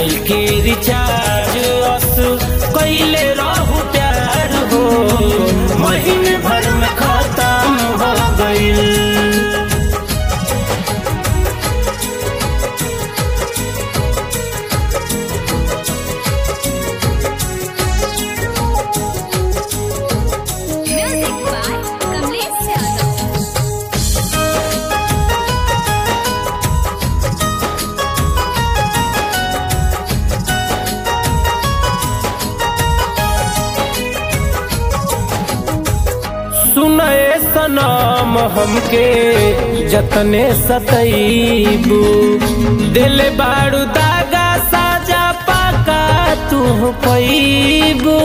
Mobile के recharge अस कैले रहू प्यार हो महीने भर में खत्म हो गईल Music by Kamlesh Yadav. सुनए सनाम हमके जतने सतईबू दिल बारू दागा साजा पाका तू पैबू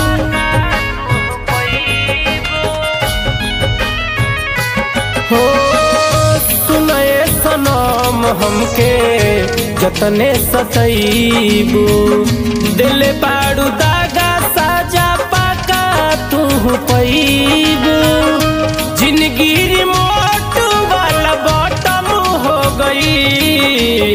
हो सुनए सनाम हमके जतने सतईबू दिल बारू दागा साजा पाका तू पैबू जिंदगी रिमोट वाला बॉटम हो गई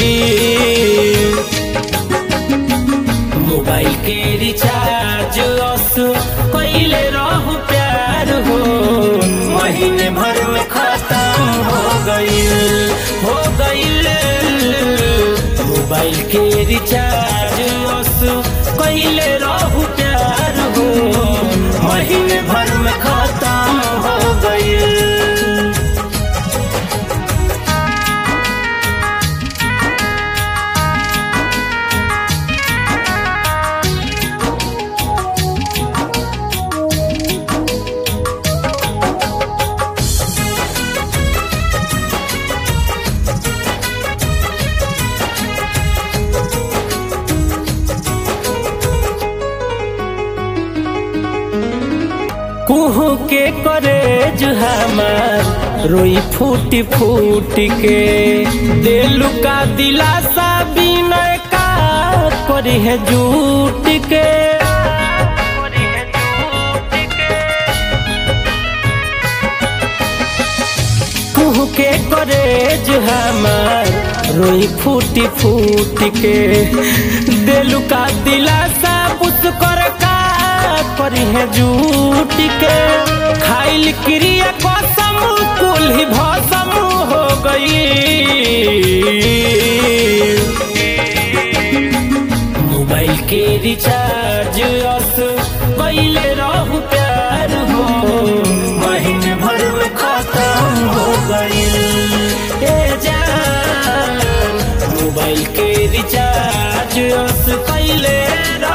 मोबाइल के रिचार्ज अस कैले रहू प्यार हो महीने भर में खत्म हो गईल हो गईल मोबाइल के रिचार्ज अस कैले रहू प्यार हो महीने भर में खत्म हो गईल कुहू के करे हमार रोई फूटी फूट के दिलु का दिलासा बिनय का करी है झूठ के कुहू के करे हमार रोई फूटी फूट के दिलु का दिलासा पुत कर का करी है झूठ के खाइल क्रिया कसम कुल ही भसम हो गई मोबाइल के रिचार्ज अस कैले रहू प्यार हो महीने भर में खत्म हो गई ए जान मोबाइल के रिचार्ज अस कैले रहू